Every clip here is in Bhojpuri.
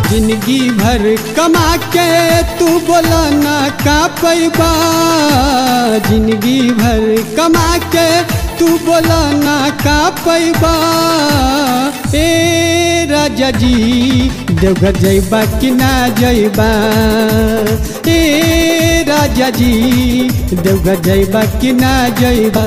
जिंदगी भर कमा के तू बोला ना का पैबा जिंदगी भर कमा के तू बोला ना का पैबा ए राजा जी देवघर जैबा कि ना जैबा ए राजा जी देवघर जैबा कि ना जैबा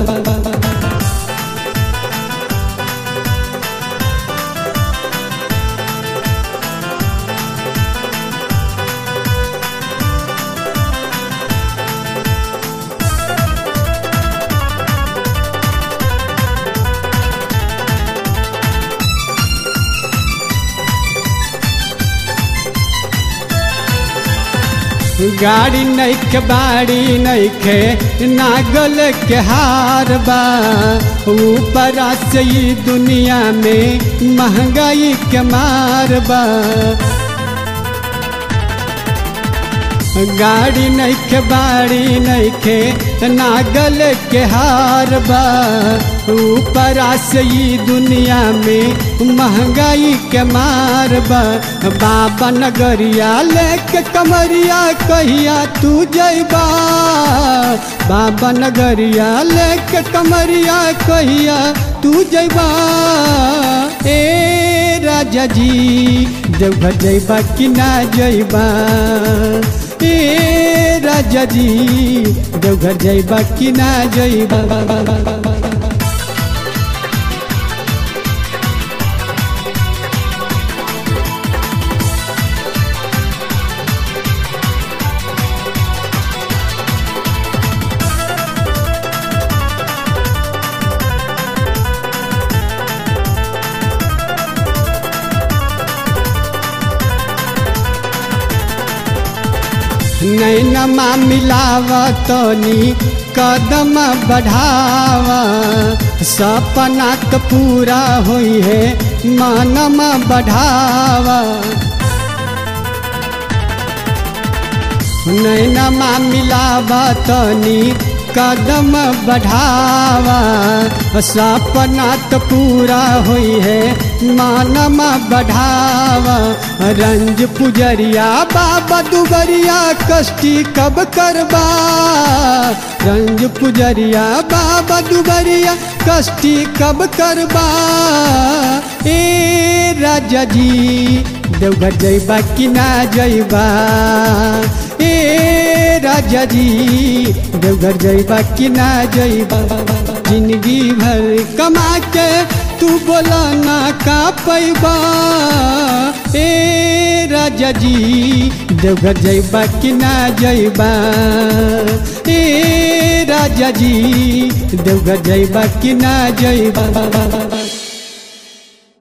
गाड़ी नैखे बाड़ी नैखे नागल के हार बा ऊपर से ई दुनिया में महंगाई के मार बा गाड़ी नैखे बाड़ी नैखे नागल के हार बा ऊपर से ई दुनिया में महंगाई के मार बा बाबा नगरिया लेके कमरिया कहिया तू जैबा बाबा नगरिया लेके कमरिया कहिया तू जैबा ए राजा जी देवघर जैबा कि ना जैबा ए राजा जी देवघर जैबा कि ना जैबा नैनमा मिलावा तनी कदम बढ़ावा सपना तो पूरा हुई है मानमा बढ़ावा नैनमा मिलावा तनी कदम बढ़ावा सपना तो पूरा हुई है मानमा बढ़ावा रंज पुजरिया बाबा दुबरिया कष्टी कब करबा रंज पुजरिया बाबा दुबरिया कष्टी कब करबा ए राजा जी देवघर जैबा कि ना जैबा ए राजा जी देवघर जैबा कि ना जैबा जिंदगी भर कमा के तू बोला ना का पैबा ए राजा जी देवघर जैबा कि ना जैबा ए राजा जी देवघर जैबा कि ना जैबा